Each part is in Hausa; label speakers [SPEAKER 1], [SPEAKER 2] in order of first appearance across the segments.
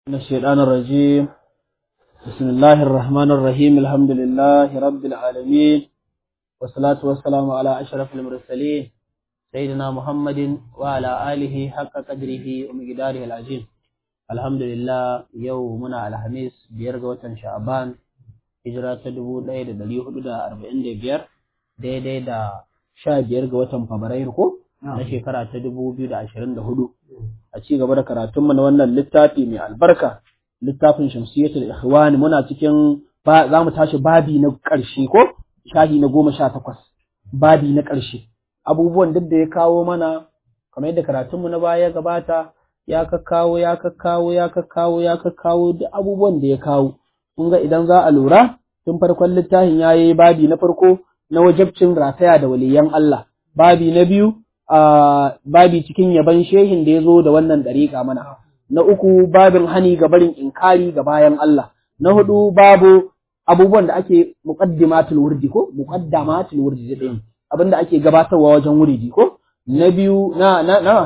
[SPEAKER 1] من الشيطان الرجيم بسم الله الرحمن الرحيم الحمد لله رب العالمين والصلاة والسلام على أشرف المرسلين سيدنا محمد وعلى آله حق قدره ومقداره العظيم الحمد لله يومنا على خميس بيرغة شعبان hijira ta dubu ɗaya da ɗari hudu da arba'in da biyar daidai da sha biyar ga watan fabrairu ko na shekara ta dubu biyu da ashirin da hudu a ci gaba da karatunmu na wannan littafi mai albarka littafin shamsiyatul ikhwani muna cikin za mu tashi babi na ƙarshe ko shahi na goma sha takwas babi na ƙarshe abubuwan duk da ya kawo mana kamar yadda karatunmu na baya ya gabata ya kakkawo ya kakkawo ya kakkawo ya kakkawo duk abubuwan da ya kawo kun ga idan za a lura tun farkon littafin ya yi babi na farko na wajabcin rataya da waliyan Allah babi na biyu a babi cikin yaban shehin da ya zo da wannan dariƙa mana na uku babin hani ga barin inkari ga bayan Allah na hudu babu abubuwan da ake muqaddimatul wurdi ko muqaddamatul wurdi da ɗayan abin da ake gabatarwa wajen wuridi ko na biyu na na na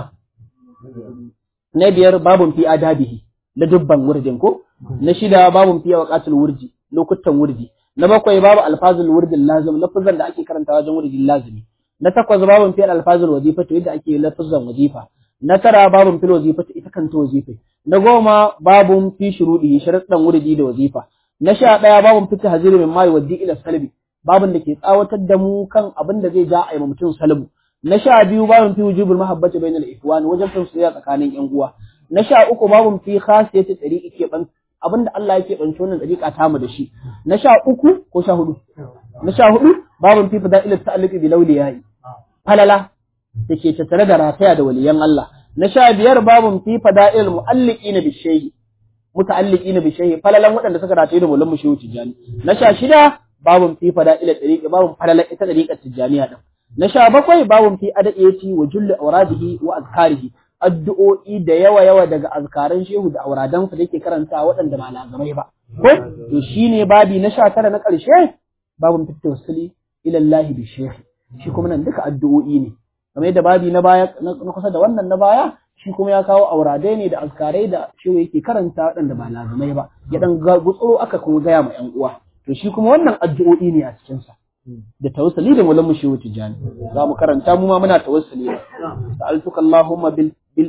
[SPEAKER 1] na biyar babun fi adabihi da dubban wurdin ko na shida babun fiye waqatul wurdi lokutan wurdi na bakwai babu alfazul wurdin lazim lafazan da ake karanta wajen wurdin lazimi na takwas babun fiye alfazul wazifa to yadda ake lafazan wazifa na tara babun fil wazifa ita kanta wazifa na goma babun fi shurudi sharadan wurdi da wazifa na sha daya babun fi tahziri min mai waddi ila salbi babun da ke tsawatar da mu kan abin da zai ja a yi mutum salbu na sha biyu babun fi wujubul mahabbati bainal ikhwan wajen soyayya tsakanin yan uwa na sha uku babun fi khasiyati tariqi ke ban abinda Allah yake banci wannan dariƙa ta mu da shi na sha uku ko sha hudu na sha hudu babun fi fada'ilat ta'alluqi bi lawliyai falala dake tattare da rataya da waliyan Allah na sha biyar babun fi fada'il mu'alliqina bi shay'i muta'alliqina bi shay'i falalan waɗanda suka rataye da mulan mushehu tijani na sha shida babun fi fada'il tariqi babun falalan ita dariƙar tijaniya din na sha bakwai babun fi adadiyati wa julli awradihi wa azkarihi addu'o'i da yawa-yawa daga azkaran shehu da auradansa da yake karanta waɗanda ba lazamai ba. Ko, to shi ne babi na sha tara na ƙarshe, babin fitta wasuli ilallahi bi shehu. Shi kuma nan duka addu'o'i ne. Kamar yadda babi na baya, na kusa da wannan na baya, shi kuma ya kawo auradai ne da azkarai da shehu yake karanta waɗanda ba lazamai ba. Ya ɗan gutsuro aka kuma gaya ma ‘yan uwa. To shi kuma wannan addu'o'i ne a cikinsa. da tawassuli da mulan mushewu tijani za mu karanta mu ma muna tawassuli sa'altuka allahumma bil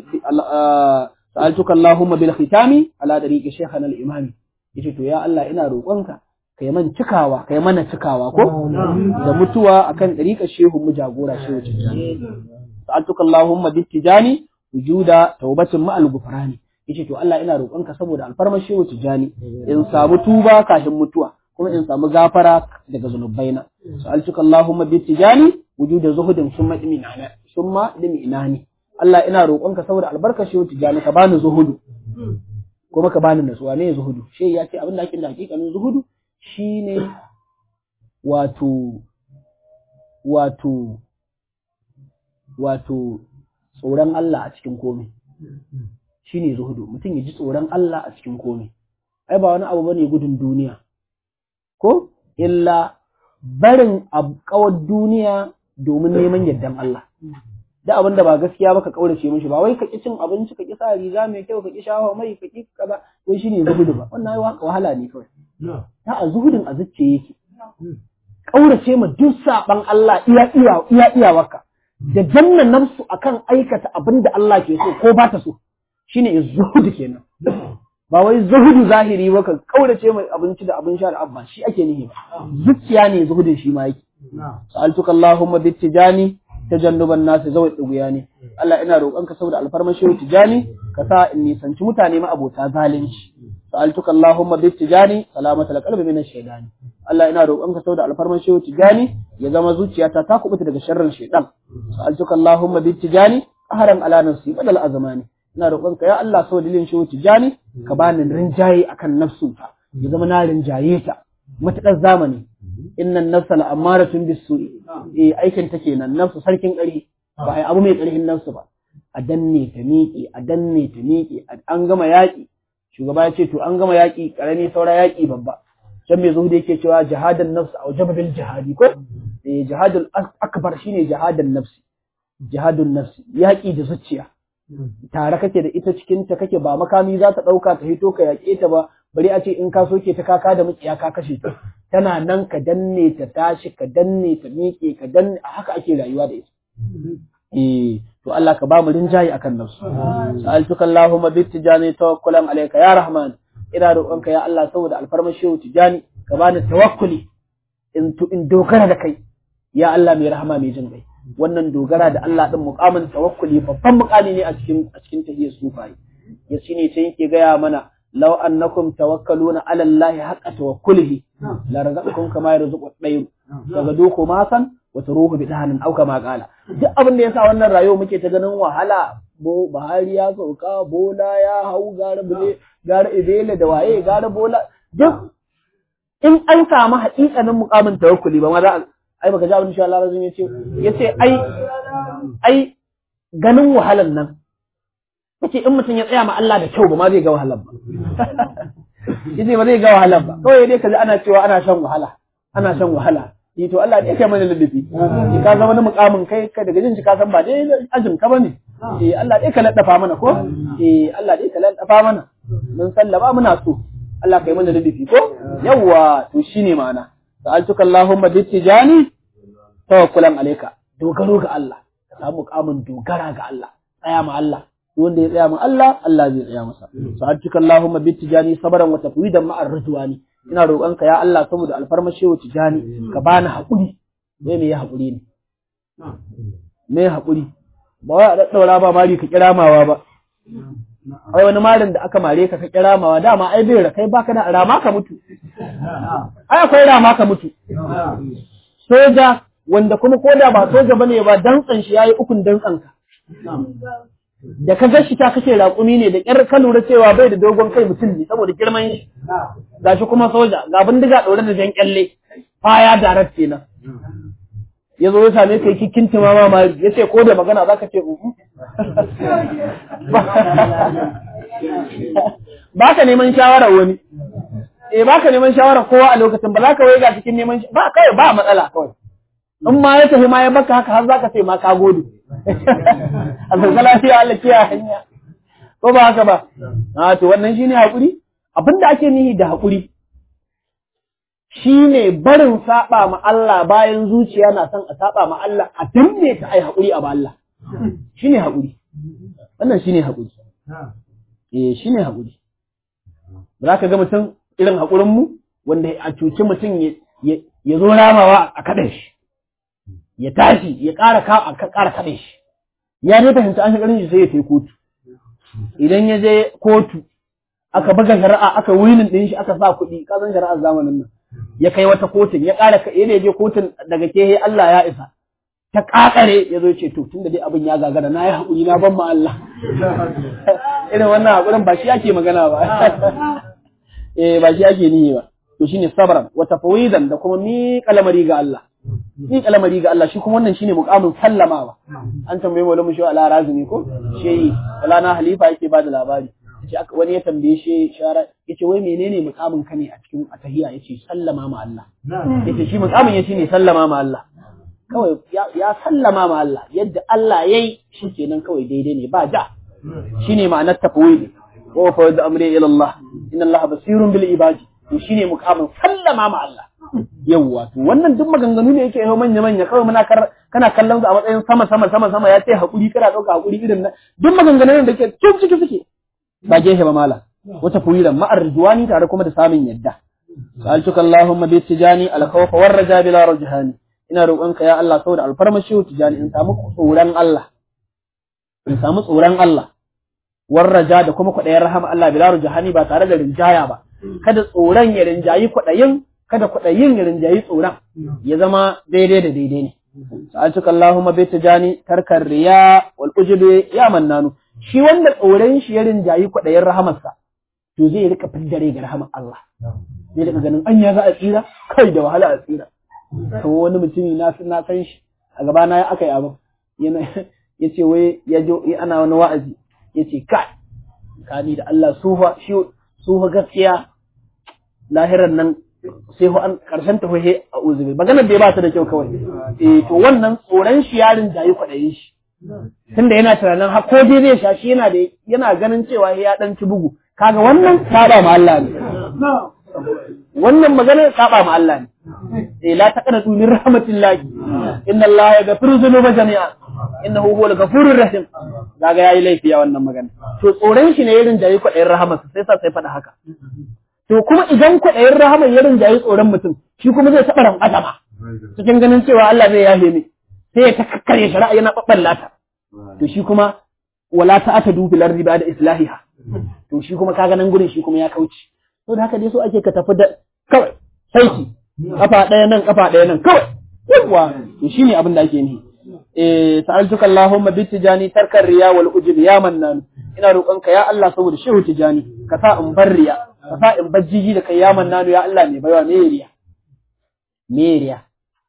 [SPEAKER 1] sa'altuka allahumma bil khitami ala dariqi shaykhana al imami yace to ya Allah ina roƙonka kai man cikawa kai mana cikawa ko da mutuwa akan dariqar shehu mu jagora shehu tijani sa'altuka allahumma bil tijani wujuda tawbatin ma al gufrani yace to Allah ina roƙonka saboda alfarmar shehu tijani in samu tuba kafin mutuwa kuma in samu gafara daga zunubaina sa'altuka Allahumma bi tijani wujuda zuhudin summa iminana summa iminani Allah ina roƙonka saboda albarkar shi tijani ka bani zuhudu kuma ka bani nasuwa ne zuhudu shi ya ce abin da ake da hakikanin zuhudu shine wato wato wato tsoron Allah a cikin komai shine zuhudu mutum ya ji tsoron Allah a cikin komai ai ba wani abu bane gudun duniya ko illa barin kawar duniya domin neman yardan Allah da abin da ba gaskiya ba ka kaurace mishi ba wai ka ki cin abinci ka ki sa riga mai kyau ka ki shawa mai ka ki kaza wai shine zuhudu ba wannan ai wahala ne kawai ta a zuhudin a zuciya yake kaurace ma duk saban Allah iya iya iya iyawarka da janna nafsu akan aikata abin da Allah ke so ko ba ta so shine zuhudu kenan ba wai zuhudu zahiri ba ka kaurace mai abinci da abin sha da abba shi ake nihi ba zuciya ne zuhudin shi ma yake sa'altuka allahumma bi tijani tajannuban nas zawai duguya ne Allah ina roƙonka saboda alfarman shehu tijani ka sa in nisanci mutane ma abota zalunci sa'altuka allahumma bi tijani salamata alqalbi min ash-shaytani Allah ina roƙonka saboda alfarman shehu tijani ya zama zuciyata ta kubuta daga sharrin shaytan sa'altuka allahumma bi tijani qaharan ala nafsi badal azmani ina roƙonka ya Allah sau dalilin shi tijani ka bani rinjaye akan nafsunta ya zama na rinjaye ta matuƙar zamani innan nafsa la amaratun bisu'i eh aikin ta kenan nafsu sarkin ƙarfi ba ai abu mai ƙarfin nafsu ba a danne ta miƙe a danne ta miƙe an gama yaƙi shugaba ya ce to an gama yaƙi ƙarami saura yaƙi babba can mai zuhudu yake cewa jihadin nafsu a wajaba bil jihadi ko eh jihadul akbar shine jihadin nafsi jihadun nafsi yaƙi da zuciya tare kake da ita cikin ta kake ba makami za ta ɗauka ta hito ka yaƙe ta ba bari a ce in ka soke ta kaka da mukiya ka kashe ta tana nan ka danne ta tashi ka danne ta miƙe ka danne haka ake rayuwa da ita eh to Allah ka ba mu rinjayi akan nafsu sa'altuka Allahumma bi tijani tawakkulan alayka ya rahman ina roƙonka ya Allah saboda alfarmashi tijani ka bani tawakkuli in in dogara da kai ya Allah mai rahama mai jin kai wannan dogara da Allah din muqamin tawakkuli babban muqami ne a cikin a cikin tahiyyar sufai ya shine ta yake gaya mana law annakum tawakkaluna ala Allah haqqa tawakkulihi la razaqakum kama yarzuqu at-tayr daga doko ma san wa taruhu bidahanin au kama qala duk abin da yasa wannan rayuwa muke ta ganin wahala bo Buhari ya sauka bola ya hau gara bule gara ibele da waye gara bola duk in an samu haƙiƙanin muƙamin tawakkuli ba ma za a ai baka ji abin insha Allah razumi yace yace ai ai ganin wahalan nan yace in mutum ya tsaya ma Allah da kyau ba ma zai ga wahalan ba yace ba zai ga wahalan ba kawai dai kaji ana cewa ana shan wahala ana shan wahala eh to Allah dai kai mana ladabi ki ka zama wani muƙamin kai kai daga jin shi ka san ba dai ajin ka bane eh Allah dai ka laddafa mana ko eh Allah dai ka laddafa mana mun sallama muna so Allah kai mana ladabi ko yawa to shine ma'ana sa'altuka Allahumma bittijani tawakkulan alayka dogaro ga Allah ka samu muƙamin dogara ga Allah tsaya ma Allah wanda ya tsaya ma Allah Allah zai tsaya masa sa'altuka Allahumma bittijani sabran wa tafwidan ma'ar ridwani ina roƙonka ya Allah saboda alfarmashi wa tijani ka bani haƙuri me me ya haƙuri ne me haƙuri ba wai a daddaura ba mari ka kiramawa ba ai wani marin da aka mare ka ka kiramawa dama ai bai kai baka da rama ka mutu ai akwai rama ka mutu soja wanda kuma ko da ba soja bane ba dantsan shi yayi ukun dantsan ka da ka gashi ta kace raƙumi ne da ƙyar ka lura cewa bai da dogon kai mutum ne saboda girman shi gashi kuma soja ga bindiga ɗaure da jan kyalle faya darat kenan ya zo ya same ka yi kintima ma ma ya ce ko da magana za ka ce uhu ba ka neman shawarar wani eh ba ka neman shawarar kowa a lokacin ba za ka wai ga cikin neman ba kai ba matsala kawai in ma ya tafi ma ya baka haka har za ka ce ma ka gode a sauka lafiya Allah kiyaye hanya ko ba haka ba a to wannan shine hakuri abinda ake nihi da hakuri shine barin saba ma Allah bayan zuciya na son a saba ma Allah a danne ta ai hakuri a ba Allah shine hakuri wannan shine hakuri eh shine hakuri za ka ga mutum irin hakurin mu wanda a cuci mutum ya zo ramawa a kaɗa shi ya tashi ya ƙara ƙara kaɗe shi ya dai fahimci an shigarin shi sai ya kai kotu idan ya je kotu aka buga shari'a aka winin ɗin shi aka sa kuɗi ka san shari'ar zamanin nan ya kai wata kotun ya ƙara ya je kotun daga ke Allah ya isa ta ƙaƙare ya zo ce to tun da dai abin ya gagara na yi haƙuri na ban ma Allah irin wannan haƙurin ba shi ake magana ba eh ba shi ake nihi ba to shine sabran wa tafwidan da kuma miƙa lamari ga Allah ni kalamari ga Allah shi kuma wannan shine muqamin sallamawa an tambaye mu lamu shi ala razumi ko shehi wala na halifa yake bada labari yace wani ya tambaye shi shara yace wai menene muqamin ka ne a cikin atahiya yace sallama ma Allah yace shi muqamin yace ne sallama ma Allah kawai ya sallama ma Allah yadda Allah yayi shikenan kawai daidai ne ba ja shine ma'anar tafwid wa fa amri ila Allah inna Allah basirun bil ibadi to shine muqamin sallama ma Allah yawwa to wannan duk maganganu ne yake yau manya manya kawai muna kar kana kallon su a matsayin sama sama sama sama ya ce hakuri kana dauka hakuri irin nan duk maganganun da ke tun ciki suke ba gefe ba mala wata fuyiran ma'ar ridwani tare kuma da samun yadda sa'altuka allahumma bi tijani al khawf war raja bila rajhani ina roƙonka ya Allah saboda alfarmashi tijani in samu tsoron Allah in samu tsoron Allah war raja da kuma kwaɗayin rahama Allah bila rajhani ba tare da rinjaya ba kada tsoron ya rinjayi kwaɗayin kada kwaɗayin ya rinjayi tsoron ya zama daidai da daidai ne. Sa'atuka Allahumma bai ta jani tarkar riya wal ujube ya mannanu. Shi wanda tsoron shi ya rinjayi kwaɗayin rahamarsa, to zai rika fidare ga rahamar Allah. Zai rika ganin anya za a tsira, kai da wahala a tsira. To wani mutumi na na san shi a gaba na aka yi abin. Yana ya ce wai ya jo ana wani wa'azi ya ce kai kani da Allah sufa shi sufa gaskiya lahiran nan sai ho an karshen ta hohe a uzubi maganar da ya ba ta da kyau kawai eh to wannan tsoron shi yarin jayi kwaɗayin shi tunda yana tunanin har ko dai zai sha shi yana da yana ganin cewa ya dan ci bugu kaga wannan saba ma Allah ne wannan magana saba ma Allah ne eh la taqnatu min rahmatillahi inna Allah yaghfiru dhunuba jami'a innahu huwal ghafurur rahim kaga yayi laifi ya wannan magana to tsoron shi ne irin jayi kwaɗayin rahamarsa sai sa sai faɗa haka to kuma idan kwaɗayin rahamar ya rinjayi tsoron mutum shi kuma zai taɓa ranƙasa ma cikin ganin cewa Allah zai yafe ne sai ya ta kakkare shari'a yana ɓaɓɓallata to shi kuma wala ta ata dubi lardi ba da islahiha to shi kuma kaga nan gurin shi kuma ya kauce to da haka dai so ake ka tafi da kawai saiti kafa ɗaya nan kafa ɗaya nan kawai yawa to shine abin da ake nihi eh sa'altuka Allahumma bi tijani tarkar riya wal ujub ya mannan ina roƙonka ya Allah saboda shehu tijani ka sa in bar riya ka sa in bar jiji da kai ya mannanu ya Allah mai baiwa me riya me riya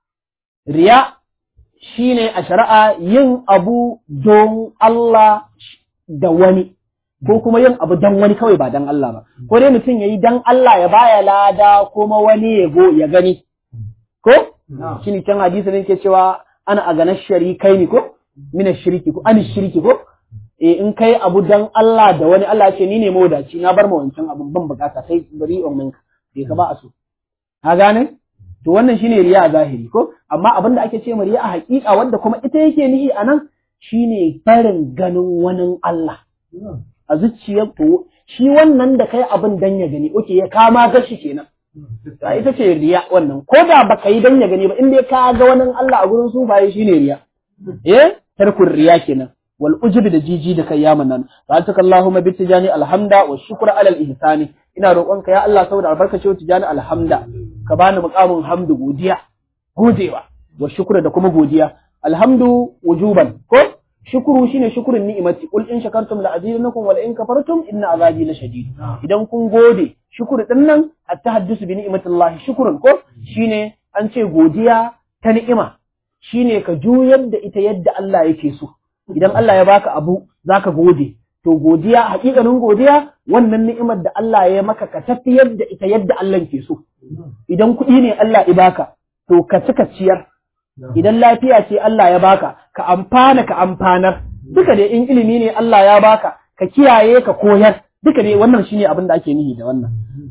[SPEAKER 1] riya shine a shari'a yin abu don Allah da wani ko kuma yin abu don wani kawai ba don Allah ba ko dai mutum yayi don Allah ya baya lada kuma wani ya go ya gani ko shine can hadisi ne ke cewa ana a ganar sharikai ne ko mina shirki ko ani shirki ko eh in kai abu dan Allah da wani Allah ce ni ne mawadaci na bar ma wancan abun ban bukata sai bari on minka bai ka ba a so ka gane to wannan shine riya a zahiri ko amma abin da ake ce ma riya a haƙiƙa wanda kuma ita yake nihi a nan shine barin ganin wani Allah a zuciyar to shi wannan da kai abin dan ya gani oke ya kama gashi kenan ta ita ce riya wannan ko da baka yi dan ya gani ba in dai ka ga wani Allah a gurin sufaye shine riya eh tarkun riya kenan wal ujubi da jiji da kai yaman nan sa'altuka Allahumma bi tijani alhamda wa shukra ala al ihsani ina roƙonka ya Allah saboda albarkacin tijani alhamda ka bani muqamin hamdu godiya godewa wa shukra da kuma godiya alhamdu wujuban ko shukuru shine shukurin ni'imati qul in shakartum la azidannakum wa la in kafartum inna azabi la shadid idan kun gode shukuru din nan at-tahaddusu bi ni'matillahi shukurun ko shine an ce godiya ta ni'ima shine ka juyar da ita yadda Allah yake so idan Allah ya baka abu zaka gode to godiya hakikanin godiya wannan ni'imar da Allah ya maka ka tafiyar da ita yadda Allah ke so idan kuɗi ne Allah ya baka to ka cika ciyar idan lafiya ce Allah ya baka ka amfana ka amfanar duka dai in ilimi ne Allah ya baka ka kiyaye ka koyar duka dai wannan shine abin da ake nihi da wannan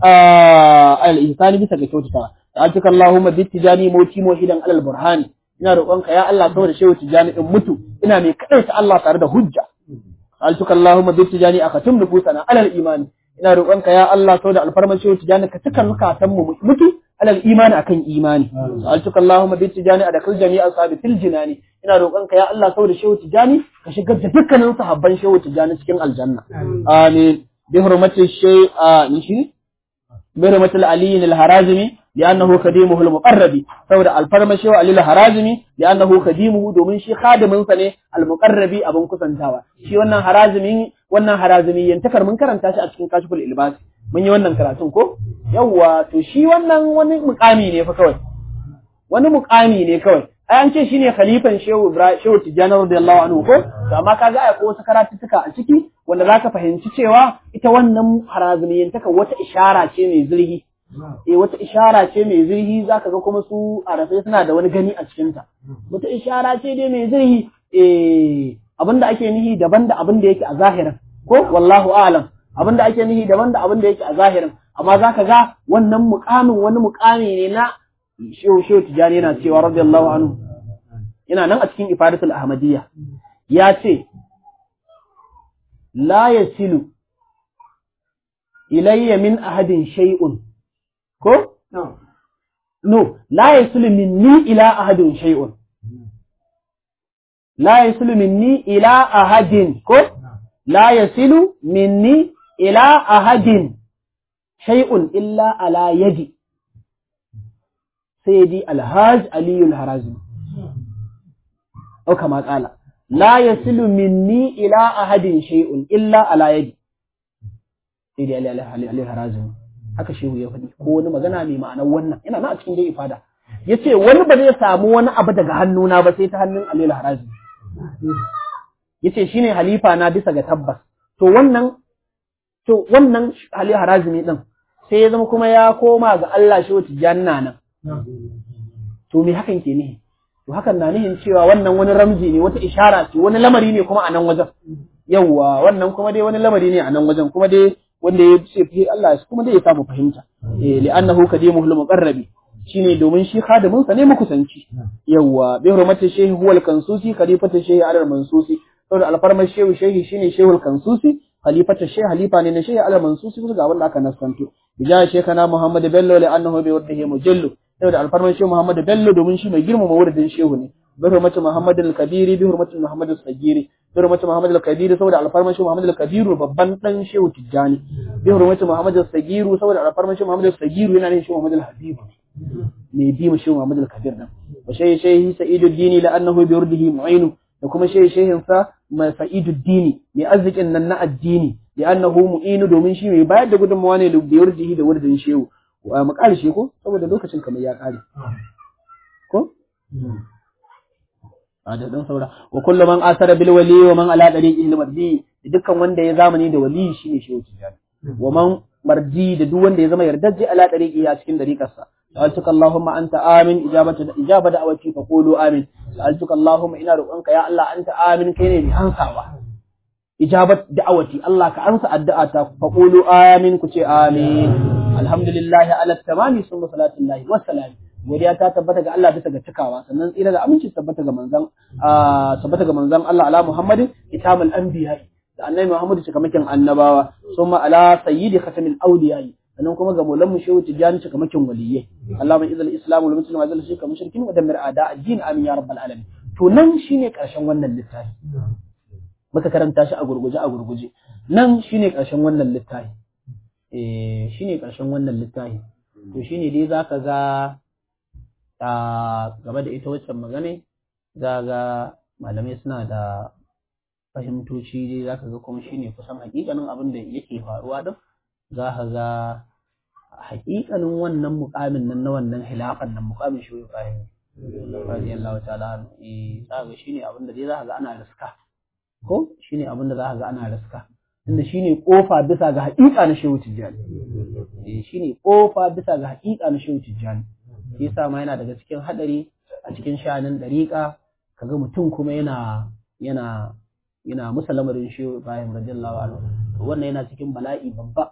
[SPEAKER 1] al ihsani bisa ga kyautata ta'atuka Allahumma bi tijani mauti muhidan alal burhani ina roƙonka ya Allah saboda shehu tijani in mutu ina mai kaɗaita Allah tare da hujja altuka Allahumma bi tijani akatum nufusana alal imani ina roƙonka ya Allah saboda alfarman shehu tijani ka tuka nukatan mu mutu alal imani akan imani altuka Allahumma bi tijani adakal jami'a sahabi fil jinani ina roƙonka ya Allah saboda shehu tijani ka shigar da dukkanin sahabban shehu tijani cikin aljanna amin bi hurmati shay a nishi bi hurmati al-ali al-harazimi لأنه خديمه المقرب saboda alfarma shewa alil harazimi li'annahu khadimuhu domin shi khadimin sa ne almuqarrabi abun kusantawa shi wannan harazimi wannan harazimi yantakar mun karanta shi a cikin kashiful ilbas mun yi wannan karatun ko yawwa to shi wannan wani mukami ne fa kawai wani mukami ne kawai ai an ce shine khalifan shehu ibrahim shehu tijani radiyallahu anhu ko to amma kaga ai ko wasu karatuttuka a ciki wanda zaka fahimci cewa ita wannan harazimi yantaka wata ishara ce mai zurgi e wata ishara ce mai zirhi zaka ga kuma su arafai suna da wani gani a cikinta wata ishara ce dai mai zirhi eh abinda ake nihi daban da abin da yake a zahirin ko wallahu a'lam abinda ake nihi daban da abin da yake a zahirin amma zaka ga wannan mukamin wani mukami ne na shehu shehu tijani yana cewa radiyallahu anhu yana nan a cikin ifadatul ahmadiyya ya ce la yasilu ilayya min ahadin shay'un ko? No. No, la yasulu minni ila ahadin shay'un. La yasulu minni ila ahadin ko? La yasilu minni ila ahadin shay'un illa ala yadi. Sayyidi Alhaj Aliyul Harazmi. Au kama kala. La yasilu minni ila ahadin shay'un illa ala yadi. Sayyidi Aliyul Harazmi. haka shehu ya faɗi ko wani magana mai ma'anar wannan ina na a cikin dai ifada ya ce wani ba zai samu wani abu daga hannuna ba sai ta hannun aliyu harazi ya ce shine halifa na bisa ga tabbas to wannan to wannan aliyu harazi ne din sai ya zama kuma ya koma ga Allah shehu tijanna nan to me hakan ke ne to hakan na nihin cewa wannan wani ramzi ne wata ishara ce wani lamari ne kuma a nan wajen yawwa wannan kuma dai wani lamari ne a nan wajen kuma dai wanda ya ce fi Allah kuma dai ya samu fahimta eh li'annahu kadimuhul muqarrabi shine domin shi khadimin sa ne makusanci yawwa bi hurmati shehi huwal kansusi khalifatu shehi alal mansusi saboda alfarmar shehu shehi shine shehul kansusi khalifatu shehi halifa ne na shehi alal mansusi kuma ga wanda aka naskanto bija shekana muhammad bello li'annahu bi waddihi mujallu saboda alfarmar shehu muhammad bello domin shi mai girmama wuridin shehu ne bi hurmati muhammad al-kabiri bi hurmati muhammad al-sagiri bi hurmati muhammad al-kabiri saboda alfarmar shehu muhammad al-kabiru babban dan shehu tijjani bi hurmati muhammad al-sagiru saboda alfarmar shehu muhammad al-sagiru yana ne shehu muhammad al-habibu mai bi mu shehu muhammad al-kabir nan wa shehi shehi sa'idu dini la'annahu bi wurdihi mu'inu da kuma shehi shehin sa mai sa'idu dini mai arzikin nan na addini la'annahu mu'inu domin shi mai bayar da gudunmawa ne bi wurdihi da wurdin shehu mu ƙarshe ko saboda lokacin kamar ya ƙare ko a da dan saura wa kullu man asara bil wali wa man ala dariqi al mardi dukkan wanda ya zamani da wali shine shehu tijani wa man mardi da duk wanda ya zama yardajje ala dariqi a cikin dariqarsa سألتك اللهم أنت آمن إجابة إجابة دعوتي فقولوا آمن سألتك اللهم إن رؤنك يا الله أنت آمن كيني أنسى إجابة دعوتي الله كأنسى الدعاء فقولوا آمن كتي آمين الحمد لله على التمام ثم صلاة الله والسلام godiya ta tabbata ga Allah bisa ga cikawa sannan tsira da aminci tabbata ga manzon tabbata ga manzon Allah ala Muhammadin kitabul anbiya da annabi Muhammad cikamakin annabawa summa ala sayyidi khatamil awliya sannan kuma ga maulan mu shehu tijani cikamakin waliyai Allah mai izal islam wal muslim wa zalika shirka mushrikin wa damir ada addin amin ya rabbal alamin to nan shine karshen wannan littafi muka karanta shi a gurguje a gurguje nan shine karshen wannan littafi eh shine karshen wannan littafi to shine dai zaka ga a gaba da ita waccan magana za ga malamai suna da fahimtoci dai zaka ga kuma shine kusan hakikanin abin da yake faruwa din za ka ga hakikanin wannan mukamin nan na wannan hilafan nan mukamin shi Ibrahim radiyallahu ta'ala eh za ga shine abin da dai za ka ga ana riska ko shine abin da za ka ga ana riska inda shine kofa bisa ga hakika na shehu tijjani eh shine kofa bisa ga hakika na shehu tijjani shi yasa ma yana daga cikin hadari a cikin sha'anin dariƙa kaga mutum kuma yana yana yana musa lamarin shehu Ibrahim radiyallahu anhu wannan yana cikin bala'i babba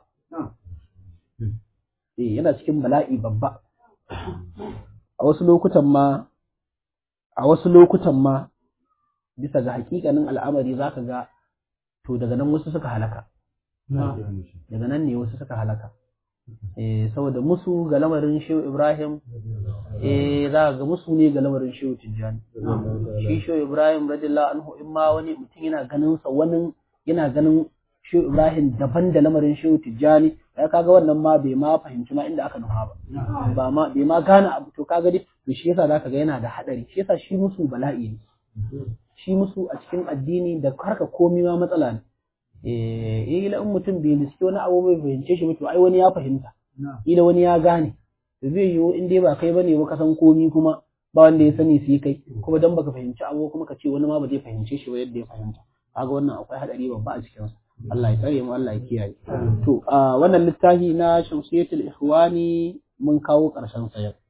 [SPEAKER 1] eh yana cikin bala'i babba a wasu lokutan ma a wasu lokutan ma bisa ga hakikanin al'amari zaka ga to daga nan wasu suka halaka daga nan ne wasu suka halaka eh saboda musu ga lamarin Shehu Ibrahim eh za ga musu ne ga lamarin Shehu Tijjani shi Shehu Ibrahim radiyallahu anhu in ma wani mutum yana ganin sa wani yana ganin Shehu Ibrahim daban da lamarin Shehu Tijjani ya kaga wannan ma bai ma fahimci ma inda aka nufa ba ba ma bai ma gane abu to kaga dai to shi yasa zaka ga yana da hadari shi yasa shi musu bala'i ne shi musu a cikin addini da harka komai ma matsala ne eh ila in mutum bai riski wani abu bai fahimce shi ba to ai wani ya fahimta ila wani ya gane to zai yiwu in dai ba kai bane ba ka san komai kuma ba wanda ya sani sai kai kuma dan baka fahimci abu kuma ka ce wani ma ba zai fahimce shi ba yadda ya fahimta kaga wannan akwai hadari babba a cikin sa Allah ya tsare mu Allah ya kiyaye to a wannan littafi na Shamsiyatul Ikhwani mun kawo ƙarshen sa yau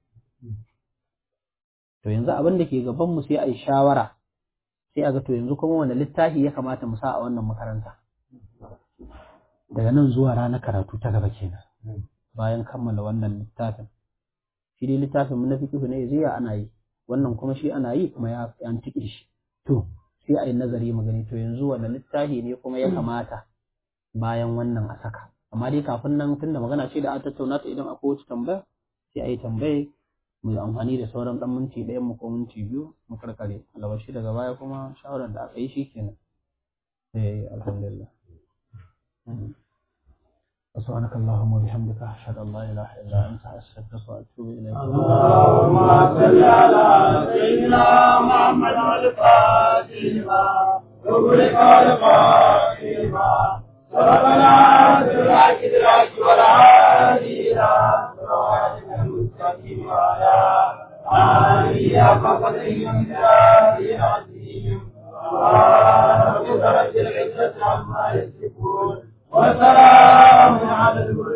[SPEAKER 1] to yanzu abin da ke gaban mu sai a yi shawara sai a ga to yanzu kuma wanda littafi ya kamata mu sa a wannan makaranta daga nan zuwa ranar karatu ta gaba kenan bayan kammala wannan littafin shi dai littafin mu na fiqh ne zai ana yi wannan kuma shi ana yi kuma ya an tike shi to sai a yi nazari mu gani to yanzu wanda littafi ne kuma ya kamata bayan wannan a saka amma dai kafin nan tunda magana ce da an tattauna ta idan akwai wata tambaya sai a yi tambaye mu yi amfani da sauran dan minti ɗaya mu ko minti biyu mu karkare alabashi daga baya kuma shawarar da aka yi shi kenan eh alhamdulillah سبحانك اللهم وبحمدك أشهد أن لا إله إلا أنت أستغفرك وأتوب إليك
[SPEAKER 2] اللهم صل على سيدنا محمد الفاتح لما أغلق الفاتح ربنا سرعك دراك ولا هادي إلى صراطك المستقيم وعلى آله حق قدره ومقداره العظيم سبحان ربك رب العزة عما يصفون وسلام على المرسلين